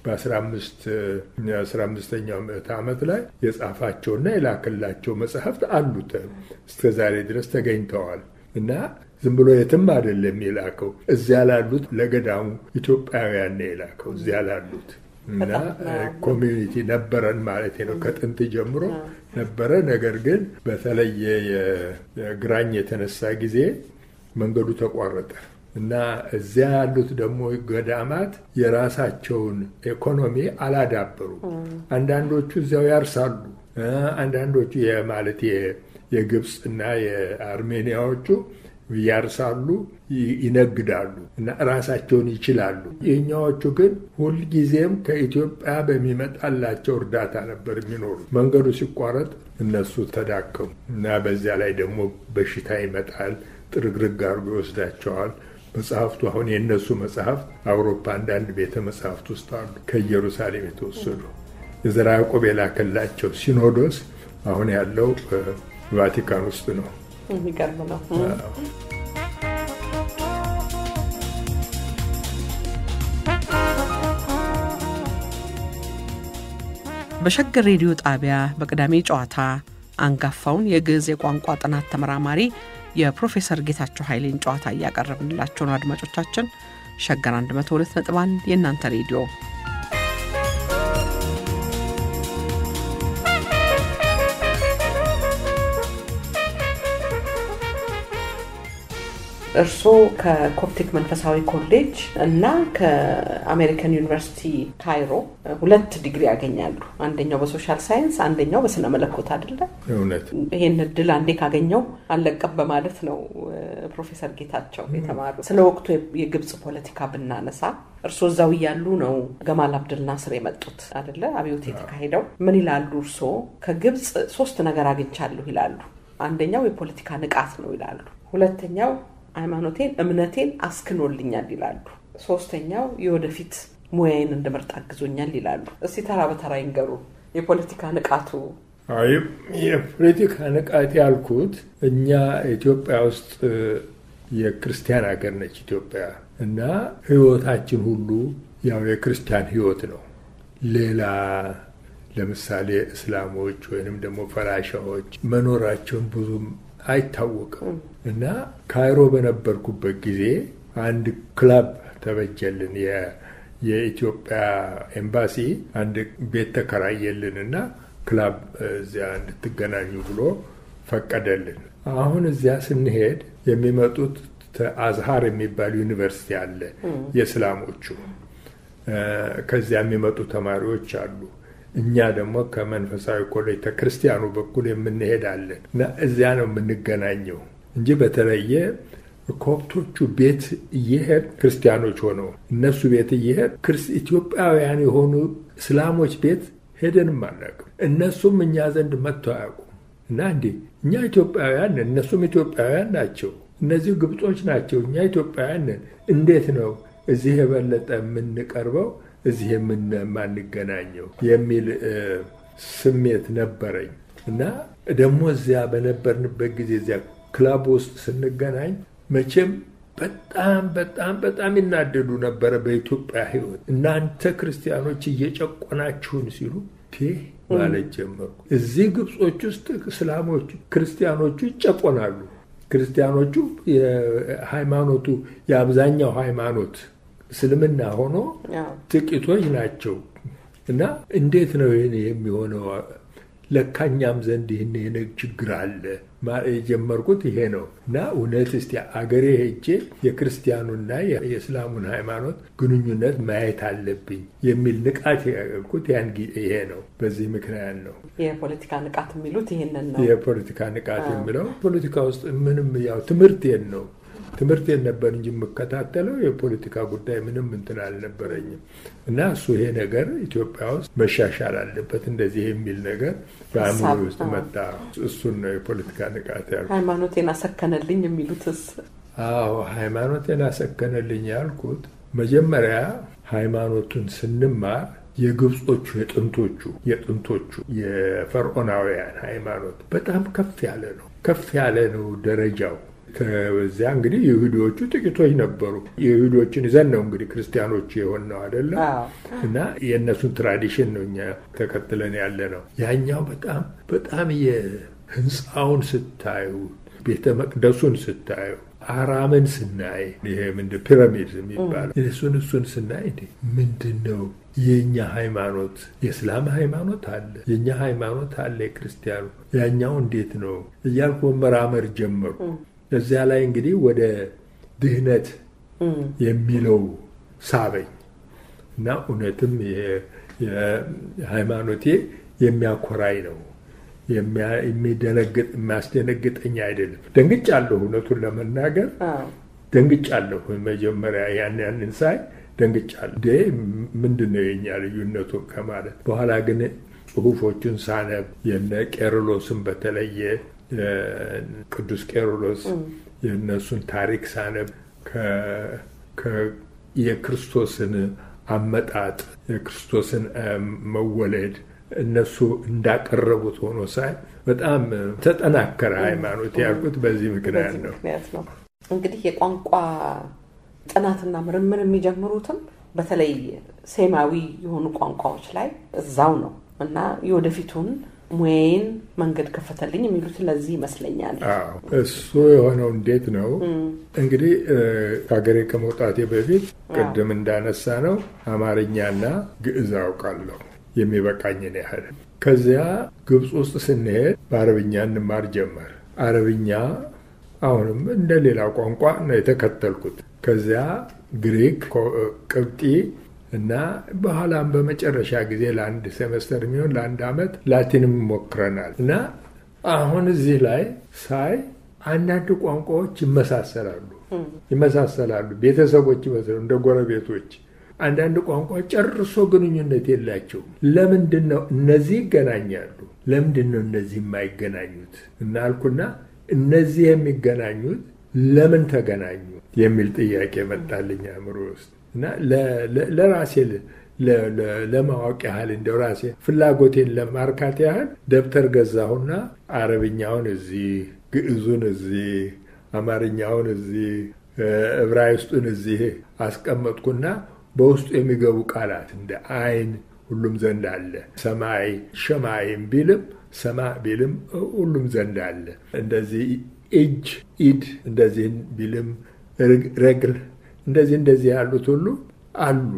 በአስራ አምስተኛው ምዕተ ዓመት ላይ የጻፋቸውና የላክላቸው መጽሐፍት አሉት እስከ ዛሬ ድረስ ተገኝተዋል። እና ዝም ብሎ የትም አይደለም የላከው እዚያ ላሉት ለገዳሙ ኢትዮጵያውያን ነው የላከው እዚያ ላሉት እና ኮሚዩኒቲ ነበረን ማለት ነው። ከጥንት ጀምሮ ነበረ። ነገር ግን በተለየ የግራኝ የተነሳ ጊዜ መንገዱ ተቋረጠ እና እዚያ ያሉት ደግሞ ገዳማት የራሳቸውን ኢኮኖሚ አላዳበሩ። አንዳንዶቹ እዚያው ያርሳሉ፣ አንዳንዶቹ ማለት የግብፅ እና የአርሜኒያዎቹ ያርሳሉ፣ ይነግዳሉ እና ራሳቸውን ይችላሉ። የኛዎቹ ግን ሁልጊዜም ከኢትዮጵያ በሚመጣላቸው እርዳታ ነበር የሚኖሩ። መንገዱ ሲቋረጥ እነሱ ተዳከሙ እና በዚያ ላይ ደግሞ በሽታ ይመጣል፣ ጥርግርግ አድርጎ ይወስዳቸዋል። መጽሐፍቱ አሁን የእነሱ መጽሐፍት አውሮፓ አንዳንድ ቤተ መጽሐፍት ውስጥ አሉ፣ ከኢየሩሳሌም የተወሰዱ የዘርዓ ያዕቆብ የላከላቸው ሲኖዶስ አሁን ያለው ቫቲካን ውስጥ ነው። የሚገርም ነው። በሸገር ሬዲዮ ጣቢያ በቅዳሜ ጨዋታ አንጋፋውን የግዕዝ የቋንቋ ጥናት ተመራማሪ የፕሮፌሰር ጌታቸው ኃይሌን ጨዋታ እያቀረብንላቸው ነው። አድማጮቻችን ሸገር 102 ነጥብ 1 የእናንተ ሬዲዮ እርስዎ ከኮፕቲክ መንፈሳዊ ኮሌጅ እና ከአሜሪካን ዩኒቨርሲቲ ካይሮ ሁለት ዲግሪ ያገኛሉ። አንደኛው በሶሻል ሳይንስ፣ አንደኛው በስነ መለኮት አይደለ? እውነት። ይሄን እድል አንዴ ካገኘው አልለቀም በማለት ነው ፕሮፌሰር ጌታቸው የተማሩ። ስለ ወቅቱ የግብፅ ፖለቲካ ብናነሳ እርስዎ እዛው እያሉ ነው ገማል አብድል ናስር የመጡት አይደለ? አብዮት የተካሄደው። ምን ይላሉ እርስዎ? ከግብፅ ሶስት ነገር አግኝቻለሁ ይላሉ። አንደኛው የፖለቲካ ንቃት ነው ይላሉ። ሁለተኛው ሃይማኖቴን እምነቴን አስክኖልኛል ይላሉ። ሶስተኛው የወደፊት ሙያዬን እንድመርጥ አግዞኛል ይላሉ። እስቲ ተራ በተራ ይንገሩ። የፖለቲካ ንቃቱ የፖለቲካ ንቃት ያልኩት እኛ ኢትዮጵያ ውስጥ የክርስቲያን ሀገር ነች ኢትዮጵያ እና ህይወታችን ሁሉ ያው የክርስቲያን ህይወት ነው። ሌላ ለምሳሌ እስላሞች ወይንም ደግሞ ፈላሻዎች መኖራቸውን ብዙም አይታወቅም እና ካይሮ በነበርኩበት ጊዜ አንድ ክለብ ተበጀልን። የኢትዮጵያ ኤምባሲ አንድ ቤት ተከራየልን እና ክላብ እዚያ እንድትገናኙ ብሎ ፈቀደልን። አሁን እዚያ ስንሄድ የሚመጡት አዝሃር የሚባል ዩኒቨርሲቲ አለ የእስላሞቹ። ከዚያ የሚመጡ ተማሪዎች አሉ። እኛ ደግሞ ከመንፈሳዊ ኮሌጅ ከክርስቲያኑ በኩል የምንሄዳለን እና እዚያ ነው የምንገናኘው እንጂ በተለየ ኮፕቶቹ ቤት እየሄድ ክርስቲያኖች ሆነው እነሱ ቤት እየሄድ ኢትዮጵያውያን የሆኑ እስላሞች ቤት ሄደንም አናውቅም። እነሱም እኛ ዘንድ መጥተው አያውቁም። እና እንዴ እኛ ኢትዮጵያውያን ነን፣ እነሱም ኢትዮጵያውያን ናቸው። እነዚህ ግብጾች ናቸው፣ እኛ ኢትዮጵያውያን ነን። እንዴት ነው እዚህ የበለጠ የምንቀርበው እዚህ የማንገናኘው የሚል ስሜት ነበረኝ እና ደግሞ እዚያ በነበርንበት ጊዜ እዚያ ክለብ ውስጥ ስንገናኝ መቼም በጣም በጣም በጣም ይናደዱ ነበረ በኢትዮጵያ ሕይወት እናንተ ክርስቲያኖች እየጨቆናችሁን ሲሉ ማለት ጀመርኩ። እዚህ ግብጾች ውስጥ እስላሞቹ ክርስቲያኖቹ ይጨቆናሉ። ክርስቲያኖቹ የሃይማኖቱ የአብዛኛው ሃይማኖት እስልምና ሆኖ ጥቂቶች ናቸው እና እንዴት ነው ይህን የሚሆነው? ለካኛም ዘንድ ይህን የነግ ችግር አለ የጀመርኩት ይሄ ነው እና እውነት እስቲ አገሬ ሄጄ የክርስቲያኑና የእስላሙን ሃይማኖት ግንኙነት ማየት አለብኝ የሚል ንቃት ያልኩት ያን ይሄ ነው። በዚህ ምክንያት ነው የፖለቲካ ንቃት የሚሉት ይህንን ነው። የፖለቲካ ንቃት የሚለው ፖለቲካ ውስጥ ምንም ያው ትምህርቴን ነው ትምህርቴን ነበር እንጂ የምከታተለው የፖለቲካ ጉዳይ ምንም እንትን አልነበረኝም። እና እሱ ይሄ ነገር ኢትዮጵያ ውስጥ መሻሻል አለበት እንደዚህ የሚል ነገር በአእምሮ ውስጥ መጣ። እሱን ነው የፖለቲካ ንቃት ያልኩት። ሃይማኖቴን አሰከነልኝ የሚሉትስ? አዎ ሃይማኖቴን አሰከነልኝ ያልኩት መጀመሪያ ሃይማኖቱን ስንማር የግብጾቹ የጥንቶቹ የጥንቶቹ የፈርዖናውያን ሃይማኖት በጣም ከፍ ያለ ነው። ከፍ ያለ ነው ደረጃው ከዚያ እንግዲህ ይሁዲዎቹ ጥቂቶች ነበሩ። ይሁዲዎችን ይዘን ነው እንግዲህ ክርስቲያኖቹ የሆን ነው አይደለም። እና የእነሱን ትራዲሽን ነው እኛ ተከትለን ያለ ነው። ያኛው በጣም በጣም የህንፃውን ስታዩ፣ ቤተ መቅደሱን ስታዩ፣ አራምን ስናይ ይሄ ምንድን ፒራሚድ የሚባለው እሱን እሱን ስናይ ምንድን ነው የእኛ ሃይማኖት የእስላም ሃይማኖት አለ፣ የእኛ ሃይማኖት አለ፣ የክርስቲያኑ ያኛው እንዴት ነው እያልኩ መመራመር ጀመሩ። እዚያ ላይ እንግዲህ ወደ ድህነት የሚለው ሳበኝ እና እውነትም ሃይማኖቴ የሚያኮራኝ ነው። የሚደነግጥ የሚያስደነግጠኝ አይደለም። ደንግጫለሁ፣ እውነቱን ለመናገር ደንግጫለሁ። መጀመሪያ ያን ያንን ሳይ ደንግጫለሁ። ደ ምንድን ነው የኛ ልዩነቱ ከማለት በኋላ ግን ጽሁፎቹን ሳነብ የነ ቄርሎስን በተለየ ቅዱስ ቄርሎስ የእነሱን ታሪክ ሳነብ የክርስቶስን አመጣጥ የክርስቶስን መወለድ እነሱ እንዳቀረቡት ሆኖ ሳይ በጣም ተጠናከረ ሃይማኖት ያልኩት በዚህ ምክንያት ነው። እንግዲህ የቋንቋ ጥናትና ምርምር የሚጀምሩትም በተለይ ሴማዊ የሆኑ ቋንቋዎች ላይ እዛው ነው እና የወደፊቱን ሙያዬን መንገድ ከፈተልኝ የሚሉት ለዚህ ይመስለኛል። እሱ የሆነው እንዴት ነው እንግዲህ ከሀገሬ ከመውጣቴ በፊት ቅድም እንዳነሳ ነው አማርኛና ግዕዝ አውቃለሁ የሚበቃኝን ያህል። ከዚያ ግብፅ ውስጥ ስንሄድ በአረብኛ እንማር ጀመር። አረብኛ አሁንም እንደ ሌላ ቋንቋ ነው የተከተልኩት። ከዚያ ግሪክ፣ ቅብጢ እና በኋላም በመጨረሻ ጊዜ ለአንድ ሴመስተር የሚሆን ለአንድ ዓመት ላቲንም ሞክረናል እና አሁን እዚህ ላይ ሳይ አንዳንድ ቋንቋዎች ይመሳሰላሉ ይመሳሰላሉ ቤተሰቦች ይመስሉ እንደ ጎረቤቶች። አንዳንድ ቋንቋዎች ጨርሶ ግንኙነት የላቸውም። ለምንድን ነው እነዚህ ይገናኛሉ? ለምንድን ነው እነዚህ የማይገናኙት? እናልኩና እነዚህ የሚገናኙት ለምን ተገናኙ የሚል ጥያቄ መጣልኝ አእምሮ ውስጥ እና ለራሴ ለማወቅ ያህል እንደው ራሴ ፍላጎቴን ለማርካት ያህል ደብተር ገዛሁና አረብኛውን እዚህ፣ ግዕዙን እዚህ፣ አማርኛውን እዚህ፣ ዕብራይስጡን እዚህ አስቀመጥኩና በውስጡ የሚገቡ ቃላት እንደ አይን ሁሉም ዘንድ አለ። ሰማይ ሸማይም ቢልም ሰማ ቢልም ሁሉም ዘንድ አለ። እንደዚህ እጅ ኢድ እንደዚህ ቢልም ረግል እንደዚህ እንደዚህ ያሉት ሁሉ አሉ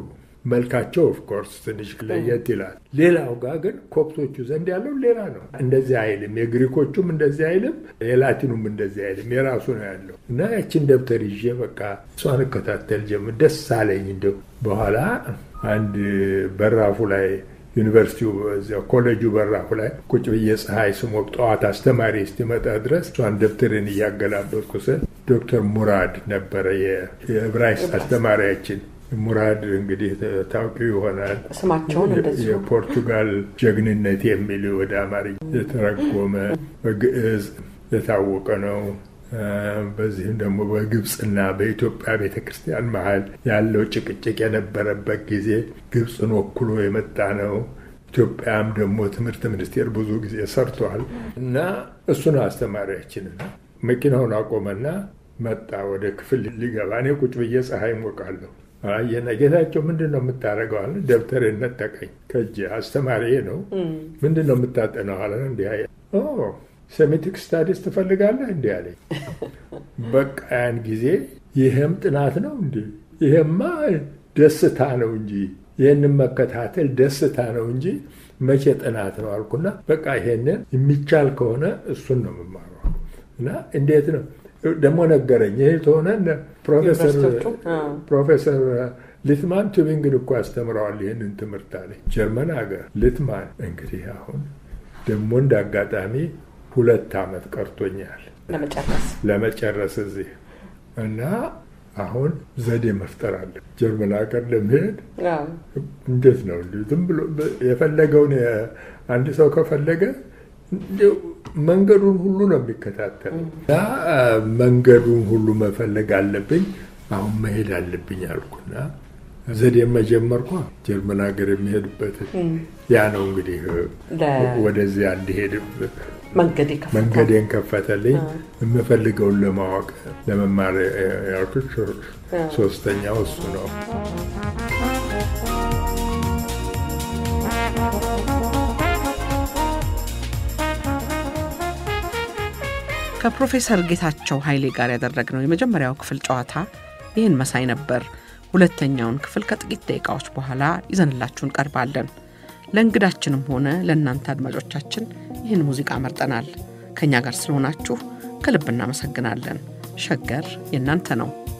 መልካቸው ኦፍኮርስ ትንሽ ለየት ይላል። ሌላው ጋር ግን ኮፕቶቹ ዘንድ ያለው ሌላ ነው። እንደዚህ አይልም። የግሪኮቹም እንደዚህ አይልም፣ የላቲኑም እንደዚህ አይልም። የራሱ ነው ያለው እና ያችን ደብተር ይዤ በቃ እሷን እከታተል ጀምር። ደስ አለኝ። እንደው በኋላ አንድ በራፉ ላይ ዩኒቨርሲቲው እዚያው ኮሌጁ በራፉ ላይ ቁጭ ብዬ ፀሐይ ስሞቅ ጠዋት አስተማሪ እስኪመጣ ድረስ እሷን ደብተርን እያገላበጥኩ ስል ዶክተር ሙራድ ነበረ የዕብራይስጥ አስተማሪያችን። ሙራድ እንግዲህ ታውቂው ይሆናል። ስማቸውን እንደዚሁ የፖርቱጋል ጀግንነት የሚል ወደ አማርኛ የተረጎመ በግዕዝ የታወቀ ነው። በዚህም ደግሞ በግብፅና በኢትዮጵያ ቤተ ክርስቲያን መሀል ያለው ጭቅጭቅ የነበረበት ጊዜ ግብፅን ወክሎ የመጣ ነው። ኢትዮጵያም ደግሞ ትምህርት ሚኒስቴር ብዙ ጊዜ ሰርቷል እና እሱ ነው አስተማሪያችንና መኪናውን አቆመና መጣ ወደ ክፍል ሊገባ። እኔ ቁጭ ብዬ ፀሐይ ሞቃለሁ። አየና ጌታቸው ምንድን ነው የምታደርገው አለ። ደብተሬን ነጠቀኝ ከእጄ። አስተማሪ ነው። ምንድን ነው የምታጠነው አለ። እንዲህ ሴሚቲክ ስታዲስ ትፈልጋለህ እንዲህ አለኝ። በቃ ያን ጊዜ ይህም ጥናት ነው እንዲ ይሄማ ደስታ ነው እንጂ ይህንን መከታተል ደስታ ነው እንጂ መቼ ጥናት ነው አልኩና በቃ ይሄንን የሚቻል ከሆነ እሱን ነው የምማረው እና እንዴት ነው ደግሞ ነገረኝ። ይህ ተሆነ ፕሮፌሰር ሊትማን ቱቢንግን እኮ አስተምረዋል ይህንን ትምህርት አለ ጀርመን ሀገር ሊትማን። እንግዲህ አሁን ደግሞ እንደ አጋጣሚ ሁለት ዓመት ቀርቶኛል ለመጨረስ እዚህ እና አሁን ዘዴ መፍጠር አለ። ጀርመን ሀገር ለመሄድ እንዴት ነው እንዲ ዝም ብሎ የፈለገውን አንድ ሰው ከፈለገ መንገዱን ሁሉ ነው የሚከታተለው እና መንገዱን ሁሉ መፈለግ አለብኝ። አሁን መሄድ አለብኝ አልኩና ዘዴ መጀመርኳ ጀርመን ሀገር የሚሄድበት ያ ነው እንግዲህ ወደዚያ እንዲሄድ መንገዴን ከፈተልኝ። የምፈልገውን ለማወቅ ለመማር ያልኩት ሶስተኛው እሱ ነው። ከፕሮፌሰር ጌታቸው ኃይሌ ጋር ያደረግነው የመጀመሪያው ክፍል ጨዋታ ይህን መሳይ ነበር። ሁለተኛውን ክፍል ከጥቂት ደቂቃዎች በኋላ ይዘንላችሁ እንቀርባለን። ለእንግዳችንም ሆነ ለእናንተ አድማጮቻችን ይህን ሙዚቃ መርጠናል። ከእኛ ጋር ስለሆናችሁ ከልብ እናመሰግናለን። ሸገር የእናንተ ነው።